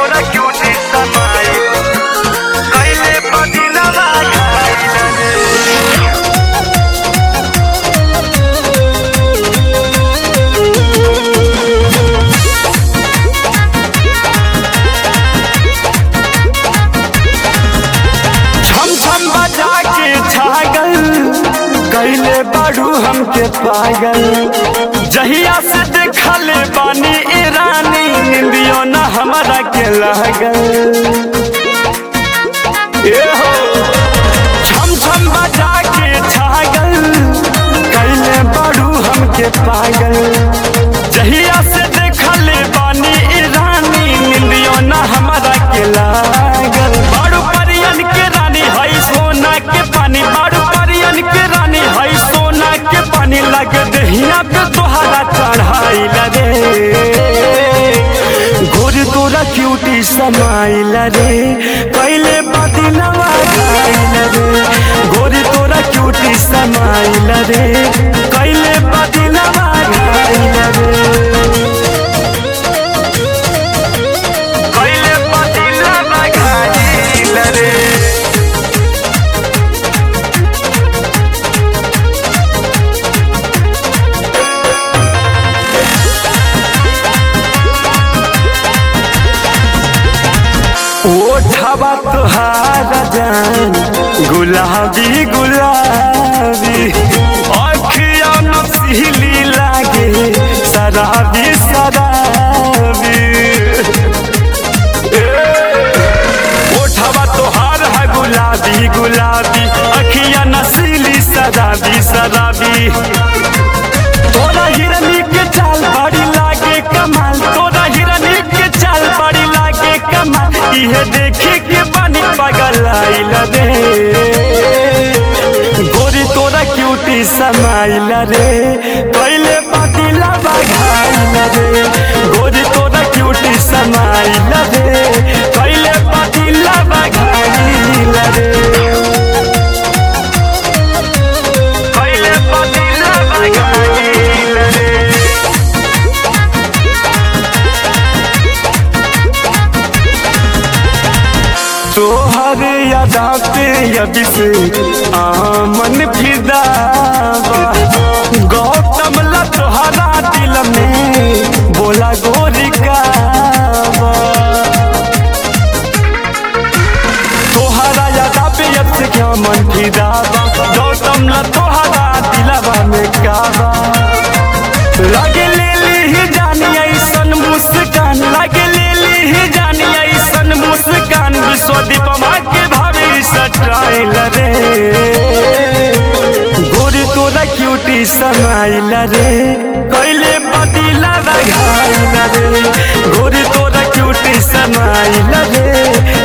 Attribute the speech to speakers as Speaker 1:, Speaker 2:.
Speaker 1: तोरा क्यूटी समाई कैले पदिलवा घायल रे छम छम बजा के छागल कैले बाड़ू हमके पागल जहिया से देखले बानी ईरानी निंदियो न हमारा के लागल ए हो छम छम बजा के छागल कैले बाड़ू हमके पागल जहिया से देखले बानी ईरानी निंदियो न हमारा के लागल बाड़ू परियन के रानी हई सोना के पानी बाड़ू परियन के रानी हई सोना के पानी लग दहिया पे तोहरा चढ़ाइल रे गोर तोरा क्यूटी समाइल रे कैले बदिलवा घाइल रे गोर तोरा क्यूटी समाइल रे कैले बदिलवा घाइल रे कैले बदिलवा घाइल रे ओठवा तुहारा जान गुलाबी गुलाबी अखिया नसीली लागे शराबी शराबी ए, ओठवा तोहार है गुलाबी गुलाबी अखिया नसीली शराबी शराबी तोरा हिरनी के चाल बड़ी लागे कमाल तोरा हिरनी के चाल बड़ी लागे कमाल इहे देखे के बनी पागल आइल रे गोरी तोरा क्यूटी समाइल रे कैले पाटिला बघाइल रे गोरी तोरा क्यूटी समाइल रे कैले पाटिला बघाइल रे कैले पाटिला बघाइल रे तोहर यादा पे अभी से आमन फिदा गौतम ला तोहरा दिल में बोला गोरी का तोहरा यादा पे अब से क्या मन फिदा गौतम ला तोहरा दिलवा में काबा लगे ले ली जानी ऐसन मुस्कान लगे ले ली जानी ऐसन मुस्कान विश्वदीप माँ के भाभी सटाइल रे गोरी तोरा क्यूटी समाइल रे कैले बदिला घाइल रे गोरी तोरा क्यूटी समाइल रे